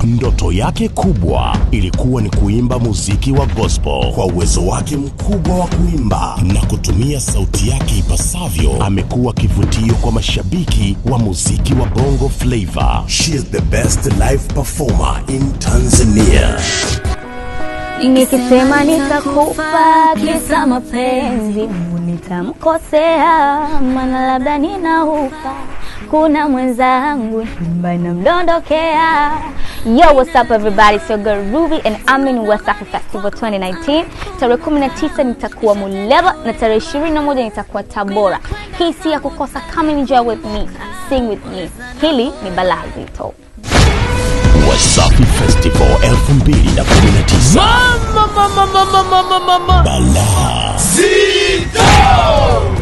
Ndoto yake kubwa ilikuwa ni kuimba muziki wa gospel. Kwa uwezo wake mkubwa wa kuimba na kutumia sauti yake ipasavyo, amekuwa kivutio kwa mashabiki wa muziki wa bongo flava. She is the best live performer in Tanzania. Nikisema nitakupa kisa mapenzi, Mungu nitamkosea, maana labda ninaufa. Kuna mwenzangu nyumba inamdondokea. Yo, what's up everybody? It's your girl Ruby and I'm in West Africa Festival 2019. Tarehe 19 nitakuwa Muleba na tarehe 21 nitakuwa Tabora. Hii si ya kukosa. Come and enjoy with me, sing with me. Hili ni balaa zito. Wasafi Festival 2019. Balaa Zito!